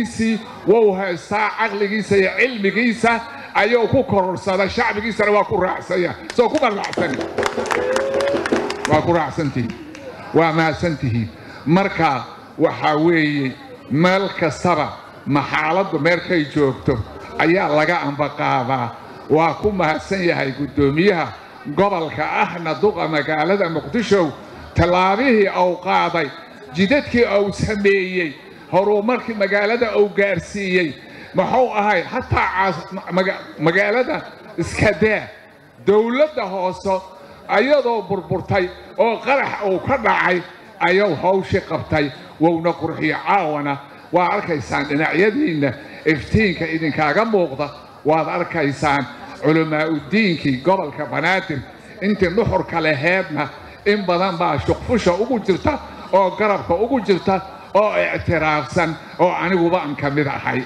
awooddiisii wou haystaa caqligiisa iyo cilmigiisa ayuu ku kororsaday shacbigiisana waa ku raacsanya soo kuma raacsani waa ku raacsantihiin waa mahadsantihiin marka waxaa weeye meel kastaba maxaaladdu meelkay joogto ayaa laga ambaqaadaa waa ku mahadsan yahay guddoomiyaha gobolka ahna duqa magaalada muqdisho tallaabihii uu qaaday jidadkii uu sameeyey horumarkii magaalada uu gaarsiiyey muxuu ahay hataa magaalada iskadaa dowladda hoose ayadoo burburtay oo qarax uu ka dhacay ayuu hawshii qabtay wowna qurxiyo caawana waa arkaysaan dhinacyadiinna iftiinka idinkaaga muuqda waad arkaysaan culammaa'udiinkii gobolka banaadir intii nuxurka laheedna in badan baa shuqfusha ugu jirta oo garabka ugu jirta oo ictiraafsan oo aniguba an ka mid ahay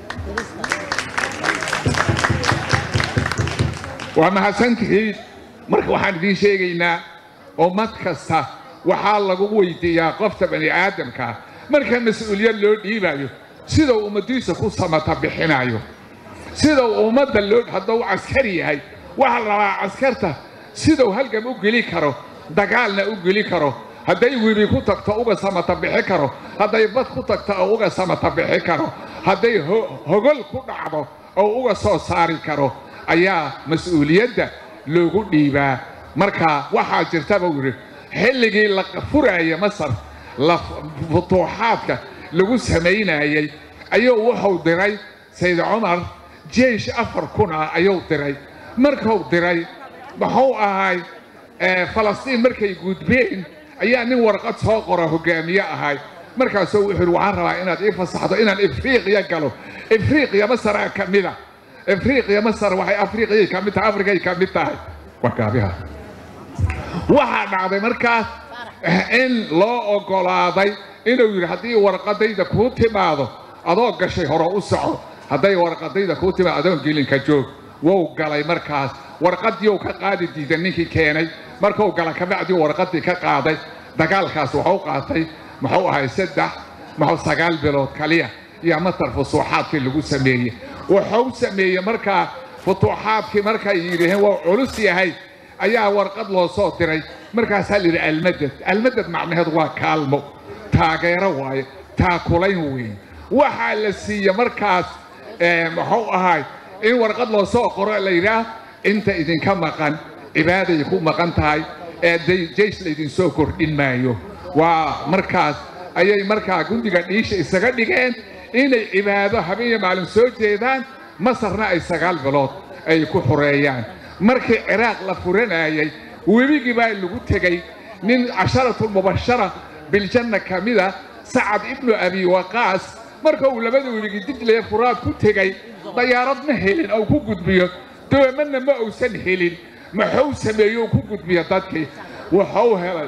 waa mahadsantihiin marka waxaan idiin sheegaynaa ummad kasta waxaa lagu weydiiyaa qofta bani aadamkaa marka mas-uuliyad loo dhiibayo sidau ummaddiisa ku samata bixinayo sidau ummadda loo hadduu caskari yahay waxaa la rabaa caskarta sidau halgam u geli karo dagaalna u geli karo hadday webi ku tagto uga samata bixi karo hadday bad ku tagto oo uga samata bixi karo hadday hogol ku dhacdo oo uga soo saari karo ayaa mas-uuliyadda loogu dhiibaa marka waxaa jirta buu yidhi xilligii la furaaya masar futuuxaadka lagu samaynayey ayuu wuxuu diray sayd cumar jeish afar kun ah ayuu diray markuu diray muxuu ahay falastiin markay gudbeen ayaa nin warqad soo qora hogaamiye ahay markaasuu wuxuu yidhi waxaan rabaa inaad ii fasaxdo inaan ifriiqiya galo ifriiqiya masaraa ka mida ifriiqiya masar waxay afriiqiyay ka mid tahay afrikay ka mid tahay warkaabiha waxaa dhacday markaas in loo oggolaaday inuu yidhi haddii warqadayda kuu timaado adoo gashay hore u soco hadday warqadayda kuu timaado adoon gelinka joog wou galay markaas warqadiiuu ka qaadi diiday ninkii keenay markuu gala kabacdii warqadii ka qaaday dagaalkaas wuxuu qaatay muxuu ahay saddex muxuu sagaal bilood kaliya iyo masar fusuuxaadkii lagu sameeyey wuxuu sameeyey markaa futuuxaadkii markay yidhaheen waa culus yahay ayaa warqad loo soo diray markaasaa la yidhi almadad almadad macnaheedu waa kaalmo taageero waaye taakulayn weeye waxaa la siiye markaas muxuu ahay in warqad loo soo qoro la yidhaah inta idinka maqan cibaaday ku maqan tahay ee jeish laydinsoo kordhin maayo waa markaas ayay markaa gundiga dhiisha isaga dhigeen inay cibaado habeeniyo maalin soo jeedaan masarna ay sagaal bilood ay ku xureeyaan markii ciraaq la furanayay webigii baa lagu tegey nin casharatulmubashara biljanna ka mida sacad ibnu abi waqaas marka uu labada webigii dijlaya furaad ku tegey dayaarad ma helin ou ku gudbiyo doomanna ma uusan helin muxuu sameeyo ku gudbiyo dadkii wuxuu helay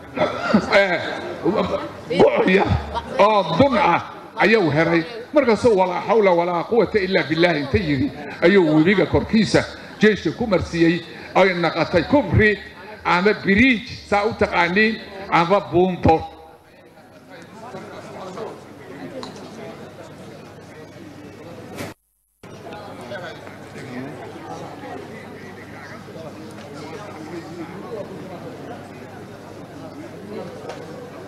bucya oo dun ah ayuu helay markaasuu walaa xawla walaa quwata ilaa billaahi inta yidhi ayuu webiga korkiisa jeeshka ku marsiiyey ay naqatay kufri ama biriij saa u taqaaniin ama buunto